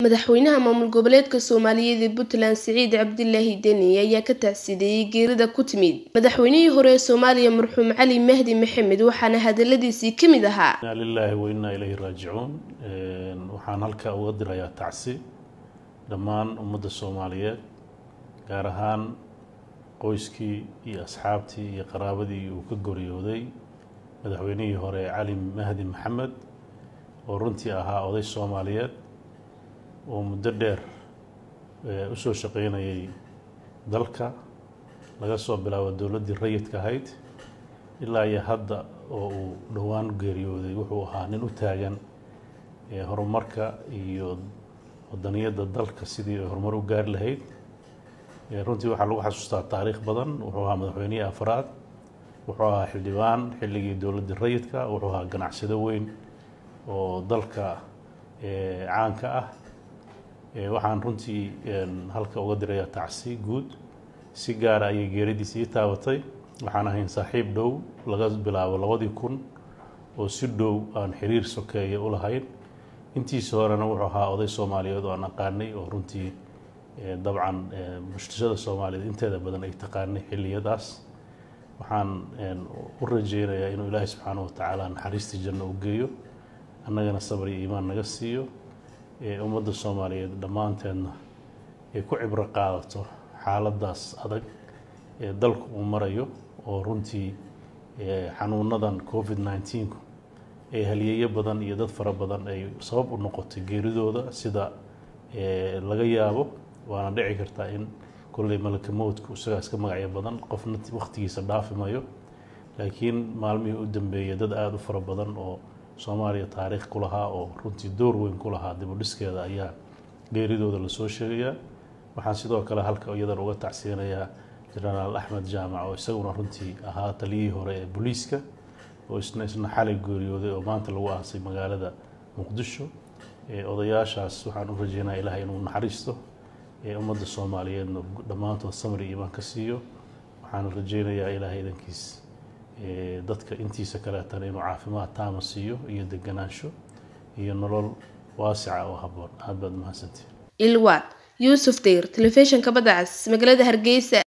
madaxweynaha maamul goboleedka soomaaliyeed ee puntland siciid cabdilaahi deni ayaa ka tacsideeyey geerida ku timid madaxweynihii hore ee soomaaliya marxuum cali mahdi maxamed waxaana hadaladiisii ka mid ahaa inaa lilaahi wa innaa ilayhi raajicuun waxaan halka uga dirayaa tacsi dhammaan ummadda soomaaliyeed gaar ahaan qoyskii iyo asxaabtii iyo qaraabadii uu ka goriyooday madaxweynihii hore cali mahdi maxamed oo runtii ahaa oday soomaaliyeed oo muddo dheer u soo shaqaynayay dalka laga soo bilaabo dowladdii rayidka ahayd ilaa iyo hadda oo uu dhowaan geeriyooday wuxuu ahaa nin u taagan horumarka iyo wadaniyadda dalka sidii ay horumar u gaari lahayd runtii waxaa lagu xasuustaa taariikh badan wuxuu ahaa madaxweynihii afraad wuxuu ahaa xildhibaan xilligii dowladdii rayidka wuxuu ahaa ganacsado weyn oo dalka caanka ah waxaan runtii halka uga dirayaa tacsi guud si gaara ayay geeridiisi ii taabatay waxaan ahayn saaxiib dhow laga bilaabo labadii kun oo si dhow aan xiriir sokeeya u lahayn intiisa horena wuxuu ahaa oday soomaaliyeed oo aan aqaanay oo runtii dabcan bulshada soomaaliyeed inteeda badan ay taqaanay xilliyadaas waxaan u rajeynayaa inuu ilaahay subxaana wa tacaala naxariistii janno u geeyo annagana sabr iyo iimaan naga siiyo ummadda soomaaliyeed dhammaanteedna ay ku cibro qaadato xaaladdaas adag ee dalku uu marayo oo runtii xanuunadan covid nneteen-ku ee haliyeeyo badan iyo dad fara badan ay sabab u noqotay geeridooda sida laga yaabo waana dhici kartaa in kolley malaka mowdku isagaa iska magacyo badan qofna wakhtigiisa dhaafi mayo laakiin maalmihii u dambeeyay dad aada u fara badan oo soomaaliya taariikh ku lahaa oo runtii door weyn ku lahaa dibudhiskeeda ayaa geeridooda lasoo sheegayaa waxaan sidoo kale halka iyadan uga tacsiyanayaa jenaraal axmed jaamac oo isaguna runtii ahaa taliyihii hore ee booliiska oo isna isna xalay geeriyooday oo maanta lagu aasay magaalada muqdisho odayaashaas waxaan u rajeynaya ilahay inuu naxariisto ummadda soomaaliyeedna dhammaantood samri iimaan ka siiyo waxaan rajeynayaa ilaahay idankiis dadka intiisa kaleetana inuu caafimaad taama siiyo iyo deganaansho iyo nolol waasica oo habboon aad baad mahadsantihin ilwaad yuusuf deyr telefishinka badda cas magaalada hargeysa